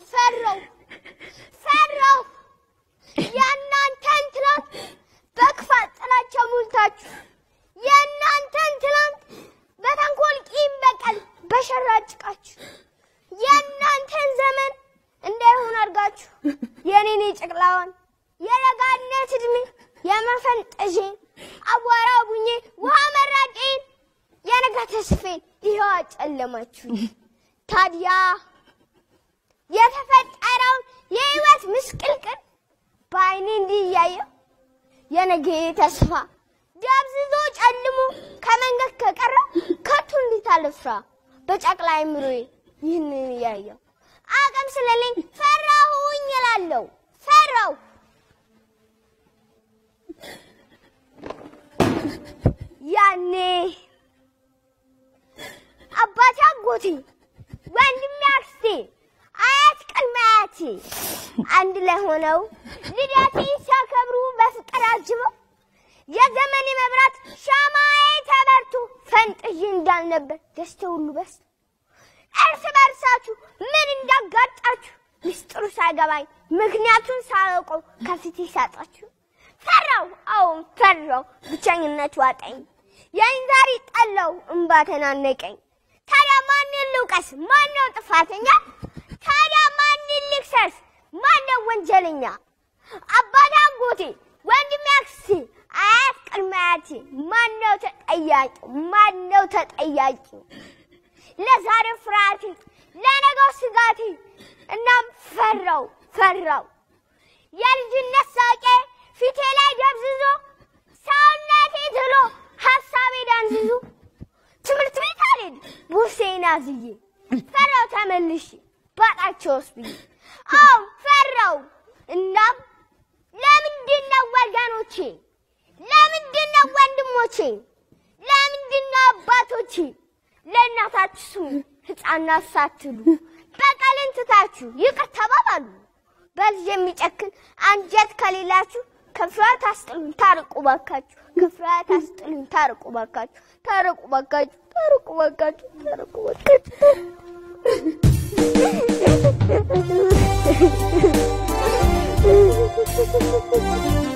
ፈራው ፈራው የእናንተን ትናንት በክፋት ጥላቻ ሞልታችሁ የእናንተን ትናንት በተንኮል ቂም በቀል በሸራ ጭቃችሁ የእናንተን ዘመን እንዳይሆን አድርጋችሁ የኔን የጨቅላዋን የለጋነት እድሜ የመፈንጠዤን አቧራ ቡኜ ውሃ መራቄን የነገ ተስፌን ይኸው አጨለማችሁ። ታዲያ የተፈጠረውን የህይወት ምስቅልቅል በአይኔ እንዲህ እያየው የነገ ተስፋ ደብዝዞ ጨልሞ ከመንገድ ከቀረ ከቶ እንዴት አልፍራ በጨቅላ አይምሮዬ ይህንን እያየው አቅም ስለሌኝ ፈራሁኝ እላለሁ ፈራው ያኔ አባቴ አጎቴ ወንድሜ አክስቴ አያት ቅድመ አያቴ አንድ ላይ ሆነው ልደቴን ሲያከብሩ በፍቅር አጅበው የዘመኔ መብራት ሻማዬ ተበርቶ ፈንጥዬ እንዳልነበር ደስታ ሁሉ በስቶ እርስ በርሳችሁ ምን እንዳጋጫችሁ ምስጢሩ ሳይገባኝ ምክንያቱን ሳላውቀው ከፊቴ ሳጣችሁ ፈራው፣ አዎን ፈራው፣ ብቸኝነት ዋጠኝ፣ የኔን ዛሬ ጠላው፣ እምባ ተናነቀኝ። ታዲያ ማንን ልውቀስ? ማነው ጥፋተኛ? ታዲያ ማንን ልክሰስ? ማነው ወንጀለኛ? አባቴ፣ አጎቴ፣ ወንድሜ፣ አክስቴ፣ አያት ቅድመ አያቴ ማነው ተጠያቂ? ማነው ተጠያቂ? ለዛሬው ፍርሃቴ፣ ለነገው ስጋቴ፣ እናም ፈራው ፈራው የልጅነት ሳቄ ፊቴ ላይ ደብዝዞ ሰውነቴ ትሎ ሀሳቤ ዳንዝዞ ትምህርት ቤት አልሄድ ቦርሴን አዝዬ ፈራው ተመልሼ ባጣቸውስ ብዬ አዎ ፈራው። እናም ለምንድን ነው ወገኖቼ፣ ለምንድን ነው ወንድሞቼ፣ ለምንድን ነው አባቶቼ ለእናታችሁ ስሙ ሕፃናት ሳትሉ በቀልን ትታችሁ ይቅር ተባባሉ። በልጅ የሚጨክን አንጀት ከሌላችሁ ከፍርሃት አስጥሉኝ ታርቁ ባካችሁ። ከፍርሃት አስጥሉኝ ታርቁ ባካችሁ። ታርቁ ባካችሁ። ታርቁ ባካችሁ። ታርቁ ባካችሁ።